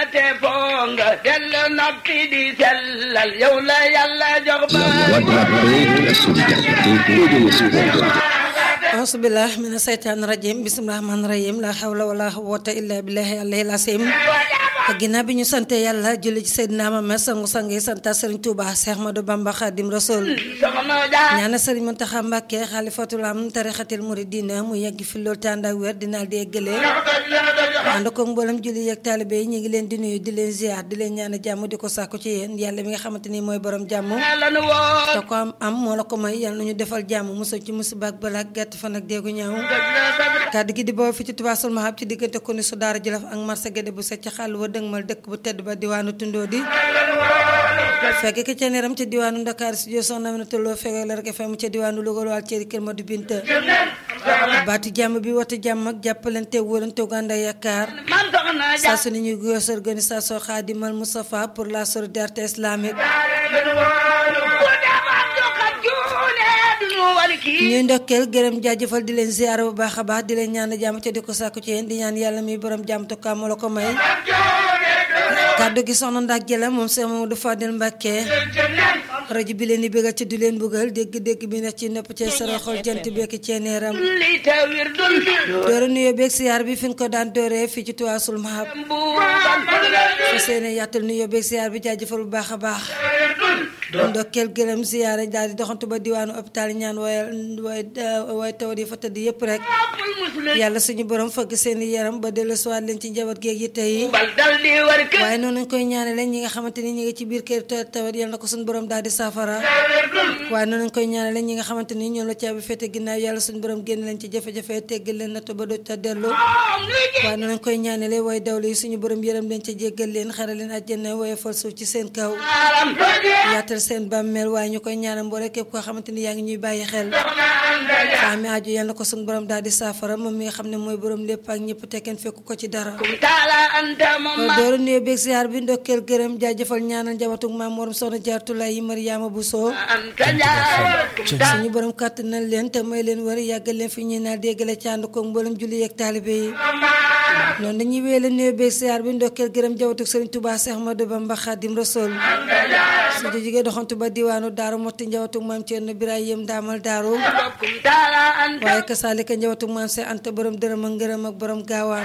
te foo nga dellu noppi di sellal yow la yàlla jox ba La voix de la paix, de la solidarité et de l'espoir. ausubillah mina seytaan rajim bisimilah rahmaan rahim la hawla wala quwwata illa billahi alayhi asim ginnaaw bi ñu sante yàlla julli ci Seydina Muhammad sangu sang yi santa Serigne Touba Cheikh Ahmadou Bamba Khadim Rasoul soxna Jaar ñaana Serigne Mountakha Mbacké xalifatul am tarixatil muridina mu yegg fi loolu tànd ak wér dinaal di eggale ànd ko mboolem julli yeeg taalibe yi ñu ngi leen di nuyu di leen ziar di leen ñaan jàmm di ko sàkku ci yéen yàlla mi nga xamante ni mooy borom jàmm la nu woo te ko am am moo la ko may yàlla nañu defal jàmm musal ci musiba ak balaa gàtt fan ak déegu ñaaw kàddu gi di boobu fi ci Touba Sul Mahab ci diggante ko ni su daara Jolof ak marché Guédé bu set ci xàll wa dëgmal dëkk bu tedd ba diwaanu tundoo di fekk ki ca neeram ca diwaanu Ndakaar si jo soxna mi na tolloo fekk la rek fem ca diwaanu Louga waal ceeri kër Madu Binta baatu jàmm bi woote jàmm ak jàppalante wóolante gànda yaakaar man soxna saa Jaar su ne ñuy gos organisation Khadimal Moustapha pour la solidarité islamique ku demoon du xam juune du nu wali kii ñuy ndokkeel gërëm jaajëfal di leen ziyaara bu baax a baax di leen ñaan jàmm ca di ko sàkku ci yéen di ñaan yàlla mi borom jàmm tokkaa moo la ko may kàddu gi soxna ndax jëla moom Cheikh Mamadou Fadel Mbacké rajo bi leen di bégal ci du leen bëggal dégg-dégg bi nekk ci nopp ci sara xol jant bekk ceeneeram li te wir dul doora nuyoo beeg siyaar bi fi ñu ko daan dooree fii ci Touba Sul Mahab fa seene yàttal nuyoo beeg siyaar bi jaajëfal bu baax a baax ndokkeel gërëm siyaare daal di doxantu ba diwaanu hôpital ñaan waaye waaye waaye taw di fa tëdd yëpp rek yàlla suñu borom fëgg seen i yaram ba dellu siwaat leen ci njaboot geeg yitte yi bal dal di war kër waaye noonu lañ koy ñaanale ñi nga xamante ni ñi ngi ci biir kër te tawat yàlla na ko suñu borom daal di saafara waaye noonu lañ koy ñaanale ñi nga xamante ni ñoom la caabi fete ginnaaw yàlla suñu borom génn leen ci jafe-jafe teggal leen natt ba doj ta dellu waaye noonu lañ koy ñaanale waaye dawlu yi suñu borom yërëm leen ca jéggal leen xare leen àjjana waaye fal suuf ci seen kaw yaatal seen bàmmeel waaye ñu koy ñaanal mboole képp koo xamante ni yaa ngi ñuy bàyyi xel faami aju yàlla na ko suñu borom daal di saafara moom mi nga xam ne mooy borom lépp ak ñëpp te kenn fekku ko ci dara taala anta moom ma dooru nuyoo beeg ziar bi ndokkeel gërëm jaajëfal ñaanal njabatug maam morom soxna jaartulaay yi Mariama Bousso anta Jaar suñu borom kàttanal leen te may leen war yàggal leen fi ñuy naa déggale ci ànd ko mboolem julli yeeg taalibe yi noonu dañuy wéyale nuyoo beeg ziar bi ndokkeel gërëm jabatug Sëriñ Tuubaa Seex Ahmadu Bamba Xaadim Rasuul su jógee doxantu ba diwaanu daaru motti njawatug maam Ceerno Birahim daamal daaru bokkum taala anta waaye kasaalika njawatug maam Seex Anta borom dërëm ak ngërëm ak borom gaawaan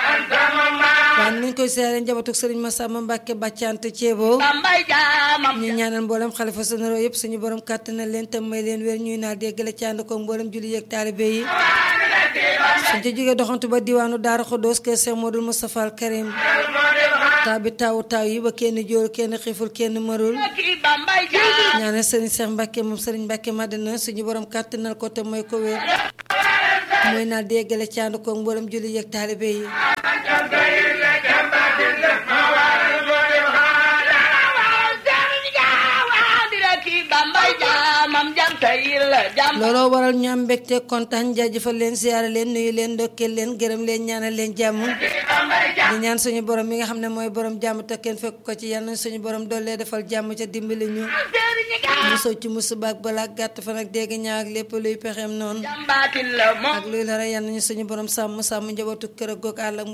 waaye nañ koy seere njabatug Sëriñ Masamba Mbàkke bàccante ceebo bambay jaamam ñu ñaanal mboolem xalifa généraux yëpp suñu borom kàttanal leen te may leen wér ñuy naa déggale ci ànd ko mboolem julli yeeg taalibe yi suñ ca jógee doxantu ba diwaanu Daara Xodoos kër Cheikh Modou Moustapha Al Karim taw bi taw taw yi ba kenn jóor kenn xiiful kenn marul kii bambay jaam ñaanal sëriñ Cheikh Mbacke moom sëriñ Mbacke Madina suñu borom kàttanal ko te mooy ko wér mooy naa déggale ci ànd ko mboolem julli yeeg taalibe yi kii bambay jaamam jam tayil jam looloo waral ñu am mbégte kontaan jaajëfal leen siyaare leen nuyu leen ndokkeel leen gërëm leen ñaanal leen jàmm di ñaan suñu borom mi nga xam ne mooy borom jàmm te kenn fekk ko ci yàlla na suñu borom doole defal jàmm ca dimbali ñu musoo ci musiba ak balaa gàtt fan ak dégg ñaaw ak lépp luy pexeem noonu jambaatin la moom ak luy la rey yàlla nañu suñu borom sàmm sàmm njabootu kër ak goog àll ak